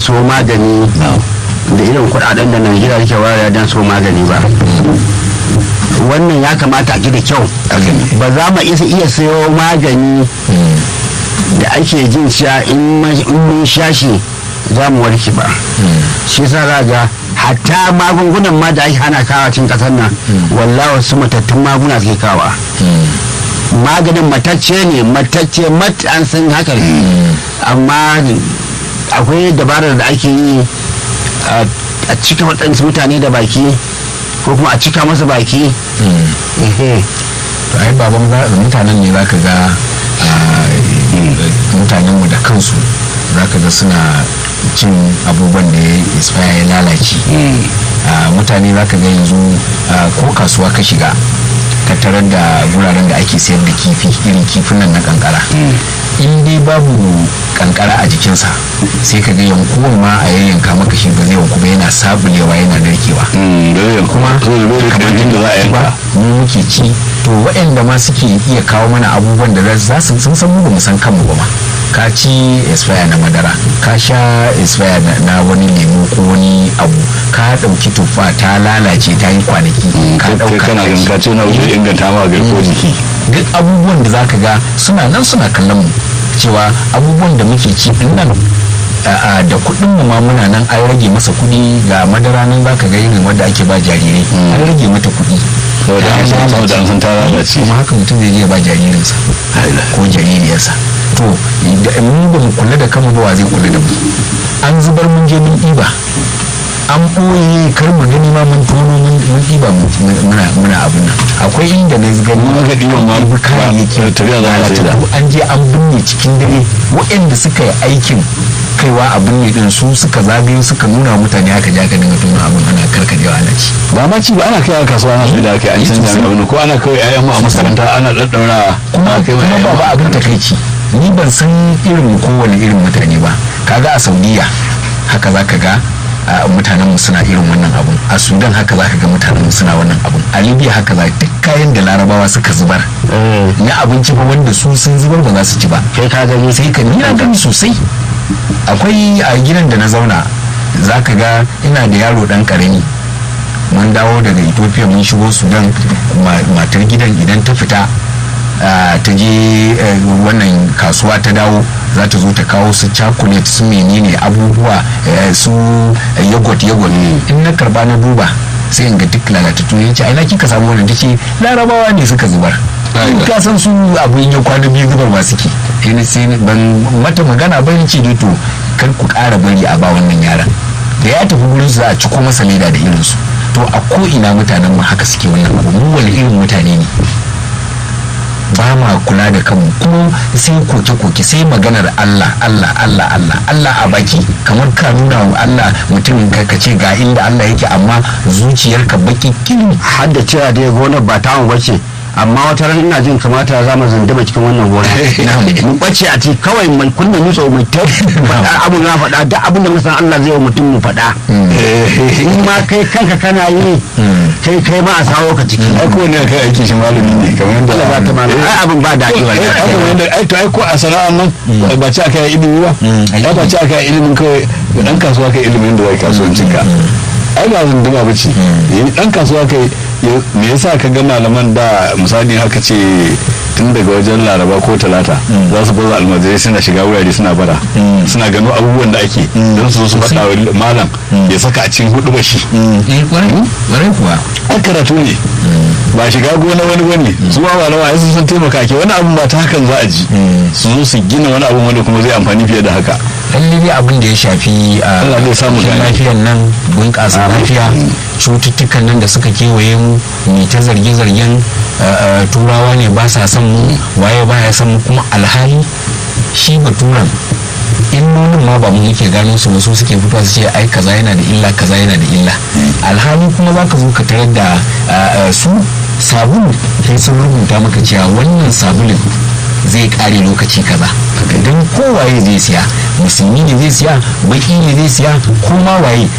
so magani da irin kudaden da najeriya take wayar don so magani ba wannan ya kamata a ji da kyau ba za mu isa iya sayo magani da ake jin cewa in mun sha shi za mu warke ba shi sa za ga hatta magungunan ma da ake hana kawa cikin kasar nan wallahi wasu matattun maguna suke kawa maganin matacce ne matacce mat an san haka ne amma akwai dabarar da ake yi a cika waɗansu mutane da baki ko kuma a cika masa baki to ai baban mutanen ne za ka ga mutanenmu da kansu za ka ga suna cin abubuwan da ya expire ya lalace mutane za ka ga yanzu ko kasuwa ka shiga ka tarar da guraren da ake sayar da kifi irin kifin nan na kankara in dai babu kankara a jikinsa sai ka ga yankuwan ma a yayyanka maka shi ba zai yanku ba yana sabulewa yana narkewa kuma kamar yadda za a yanka mu muke ci to waɗanda ma suke iya kawo mana abubuwan da za su sun san mu ba mu san kanmu ba ma ka ci expire na madara ka sha expire na wani lemu ko wani abu ka ɗauki tuffa ta lalace ta yi kwanaki ka ɗauka kana ganin ka ce na wuce inganta ma garko jiki duk abubuwan da zaka ga suna nan suna kallon mu cewa abubuwan da muke ci din nan da kuɗin mu ma muna nan an rage masa kuɗi ga madara nan zaka ga irin wanda ake ba jarirai an rage mata kuɗi saboda an san ta lalace kuma haka mutum zai je ba jaririnsa ko jaririyarsa to mu ba mu kula da kanmu ba wa zai kula da mu an zubar mun je mun ɗiba an ɓoye kar mu gani ma mun tono mun ɗiba muna muna abin nan akwai inda na gani mun ga ɗiban ma ɗibi kayayyaki tafiya za a sai da an je an binne cikin dare waɗanda suka yi aikin kaiwa a binne din su suka zagayo suka nuna mutane haka ja ka dinga tona abin ana karkarewa ana ci ba ma ci ba ana kai a kasuwa ana sai da kai an canja mai abin ko ana kawai ayan mu a makaranta ana daddaura kuma kuma ba abin takaici ni ban san irin kowane irin mutane ba kaga a saudiya haka zaka ga mutanenmu suna irin wannan abun a sudan haka za ka ga mutanenmu suna wannan abun a libya haka za duk kayan da larabawa suka zubar na abinci ba wanda su sun zubar ba za su ci ba kai ka gani sai ka nuna gani sosai akwai a gidan da na zauna za ka ga ina da yaro dan karami mun dawo daga ethiopia mun shigo sudan matar gidan idan ta fita ta je wannan kasuwa ta dawo za ta zo ta kawo su chocolate su menene abubuwa su yogurt yogurt in na karba na duba sai in ga duk lalatattu ya ce aina kika samu wannan tace larabawa ne suka zubar ka san su abu in ya kwana biyu zubar ba suke sai ban mata magana ba ce dai to kar ku ƙara bari a ba wannan yaran da ya tafi gurin su za a ciko masa leda da irinsu to a ko ina mutanen mu haka suke wannan abu mu wani irin mutane ne ba ma kula da kanmu kuma sai koke-koke sai maganar Allah Allah Allah Allah Allah a baki kamar ka nuna wa Allah mutum ka ce ga inda Allah yake amma zuciyarka baki kin har da cewa dai gonar ba tamu bace amma wata ran ina jin kamata za mu zandaba cikin wannan gona mu bace a ci kawai mai kunna nutso mai ta faɗa abu na faɗa duk abin da musan Allah zai wa mutum mu faɗa in ma kai kanka kana yi kai kai ma a sawo ka ciki ai ko ne kai aiki shi malami ne kamar yadda Allah ba ta malami ai abin ba daɗi ai kamar yadda ai to ai ko a sana'ar nan ba ci aka yi ilimi ba ai ba ci aka yi ilimin kawai dan kasuwa kai ilimin da zai kasuwancin ka ai ba zunduma ba ce dan kasuwa kai me yasa ka ga malaman da misali haka ce tun daga wajen laraba ko talata za su baza almajirai suna shiga wurare suna bara suna gano abubuwan da ake don su su faɗa wa malam ya saka a cikin hudu ba shi warai kuwa an karatu ne ba shiga gona wani wani su ma malama ai sun taimaka ke wani abun ba ta hakan za a ji su zo su gina wani abun wanda kuma zai amfani fiye da haka lalle abin da ya shafi a Allah zai samu gane. lafiyar nan bunƙasa lafiya cututtukan nan da suka kewaye mu ni ta zarge-zargen turawa ne ba sa son mu waye ba ya son mu kuma alhali shi baturan illolin ma ba mu muke gano su ba su suke fitowa su ce ai kaza yana da illa kaza yana da illa alhali kuma za ka zo ka tarar da su sabulu sai sun rubuta maka cewa wannan sabulin zai kare lokaci kaza don kowaye zai siya musulmi ne zai siya baki ne zai siya ko ma waye